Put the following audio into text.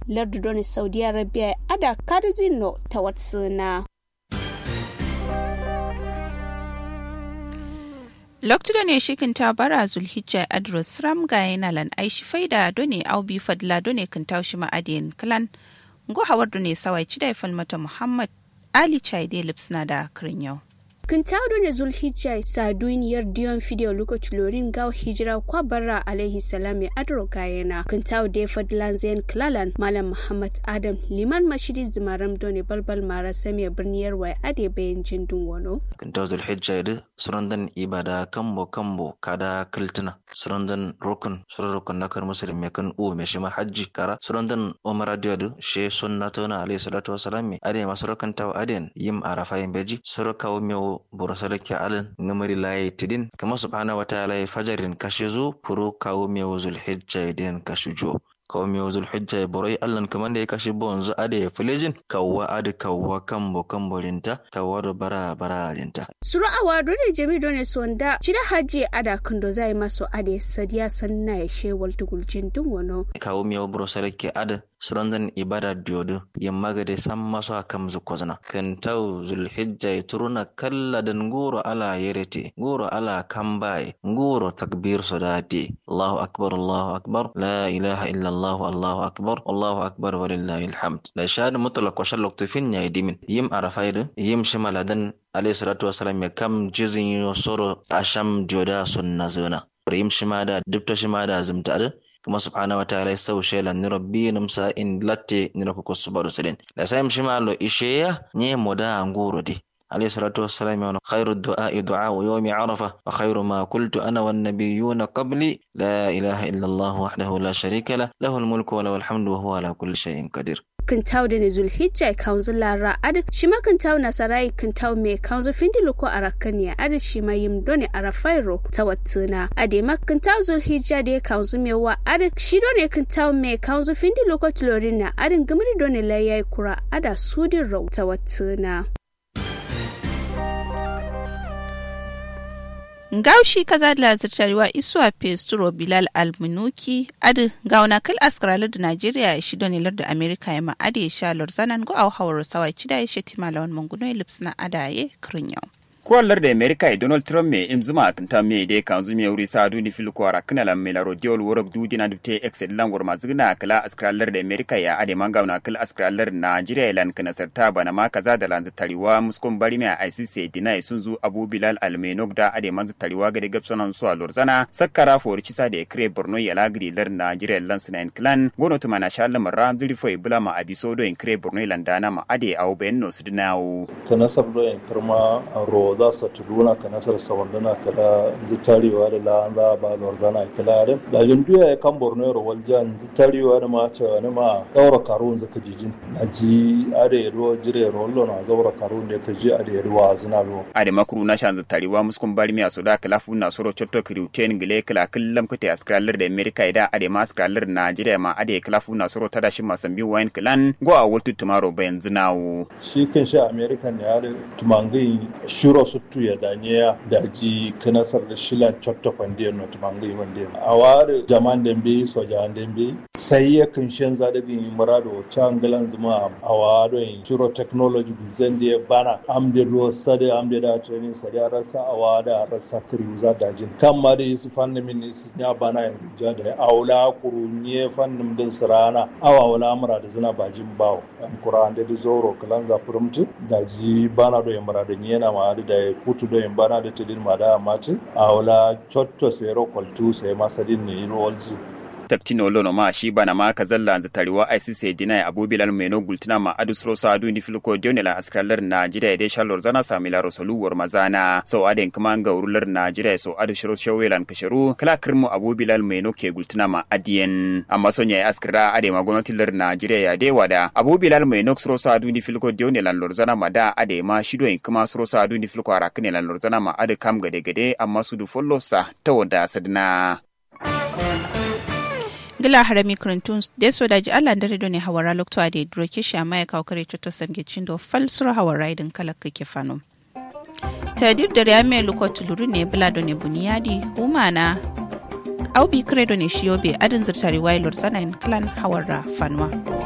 lardu doni saudi arabia ada karzino ta watsuna loktuda ne shikin ta bara zulhijja adros ram ga yana lan aishi faida done aubi fadla done kan taushi ma'adiyan kalan go hawar done sawai cidai falmata muhammad ali chaide lipsna da kirin yau Kintado ne Zulhijja sa duniyar diyon fideo lokaci lorin gaw hijira kwa barra alaihi salam ya adro gayena. Kintao da fadlan zain klalan Malam Muhammad Adam liman mashidi zimaram done balbal mara sami birniyar wai ade bayan jindun wano. Kintao Zulhijja ya surandan ibada kambo kambo kada kiltina surandan rukun suran rukun nakar muslim ya kan uwa mai shima hajji kara surandan umara diyadu she sunna tona alaihi salatu wasalam ade masu rukan tawa aden yim arafa yin beji surakawo mewo borosale ke alin ngamari laye tidin kama subhana wa ta'ala fajarin kashizu furu kawo mewo zulhijja idin kashujo kawo mewo zulhijja ya borai allan kaman da ya kashi bonzu ade ya filejin kawwa ade kawwa kambo kambo linta kawwa da bara bara linta suru awa dole jami dole sonda shida haji ada kando zai maso ade sadiya sanna ya shewal tugulcin dun wano kawo mewo borosale ke adin suranzan ibada diodo yamma gade san maso a kam zukozna kan tau zulhijja ya turuna kalla dan goro ala yerete goro ala kambaye goro takbir sodade allahu akbar allahu akbar la ilaha illa allah allahu akbar allahu akbar walillahi alhamd da shahada mutlaq wa shallaq tufin ya dimin yim arafaidu yim shimaladan alayhi salatu wasalam ya kam jizin yo soro asham dioda sunna zona yim shimada dubta shimada zumta kuma subhanahu wataala ya sau shela ni rabbi namsa in latte ni rako ko subaru silen da sai mshi malo isheya nye moda nguro di عليه الصلاة والسلام يقول خير الدعاء دعاء يوم عرفة وخير ما قلت أنا والنبيون قبلي لا إله إلا الله وحده لا شريك له له الملك وله الحمد وهو على كل شيء قدير kintau da ne zulhijja kanzu lara ad shi ma kintau nasarai kintau me kanzu findi loko arakaniya ad shi ma yim done arafairo ta wattuna ade ma kintau zulhijja da kanzu me wa ad shi done kintau me kanzu findi loko tilorina adin gumri done layai kura ada sudin rau ta wattuna Gaushi kaza da lazirtarwa isuwa Pesturo Bilal Almunuki adi gauna kal askralar da Najeriya shi donilar da Amerika ya ma'adi ya sha lorzanan go au hawar sawa cida ya sheti malawan manguno lips na adaye kirin yau. kuwallar da america e donald trump me im zuma kinta me de kan zumi wuri sa duni fil ko ara kana lam mela rodiol worok du dina dubte excel langor mazugna kala askralar da america ya ade manga na kala askralar nigeria lan kana sarta bana ma kaza da lanzu tariwa muskon bari me icc dina sun zu abu bilal almenok da ade manzu tariwa ga de gapsonan su lorzana sakkara for cisa da kre borno ya lagri lar nigeria lan sunan clan gono tuma na shala marra zuri fo ibula ma abisodo in kre borno landana ma ade au benno sudnawo kana sabdo en karma ro za su tuduna ka nasar sawanduna kala zitarewa da la za ba lorzana kala da da junduya ya kan borno ro waljan zitarewa da ma ce wani ma daura karun zaka jijin na ji ade ro jire ro lo na daura karun da ka ji ade ro zina ro ade makuru na shan zitarewa muskun bari mi asoda kala fu na soro chotto kriuten gile kala kullam kute askralar da america ida ade ma askralar najeriya ma ade kala fu na soro tada shi masambi wine clan go a wultu tumaro bayan zinawo shi kan shi american ya da tumangai shiro suttu ya daniya da ji kanasar da shilan chotto pandiyar no tumangai wande a ware jaman dembe so jaman dembe sai ya kan shan za da bin murado changalan zuma a wado in shiro technology zan da bana amde do sade amde da training sade rasa a wada rasa kiri za da jin kan ma da su fannin min su ya bana in ja da aula kurunye fannin din sirana awa wala mura da zina bajin bawo an kuran da zoro kalan za furumtu da ji bana do yamara da yana ma da ya kutu do bana da tidin ma da mati a wala chotto sai ro kwaltu sai masadin ne ro walzu taktino lono ma shi bana ma ka zalla za tariwa ICC dinai Abu Bilal Meno gultina ma adu sro sa adu ni filko dionela askralar Najeriya de shalor zana samila rosolu war mazana so aden kuma ga urular Najeriya so adu shiro shawelan kasharu kala kirmu Abu Bilal Meno ke gultina ma adiyen amma sonya askra ade ma gwamnatin lar Najeriya ya de wada Abu Bilal Meno sro sa adu ni filko dionela lor zana ma da ade ma shido in kuma sro sa adu ni filko arakne lan lor zana ma adu kam gade gade amma su du follow sa ta wada sadna gila harami kurintun da so da ji Allah da redo ne hawara lokto a da droke shi amma ya kawo kare cuto samge cindo falsura hawara idin kala kake fano tadir da ya mai luko tuluru ne bulado ne buniyadi umana aubi credo ne shiyobe adin zirtari wailor sanayin kalan hawara fanwa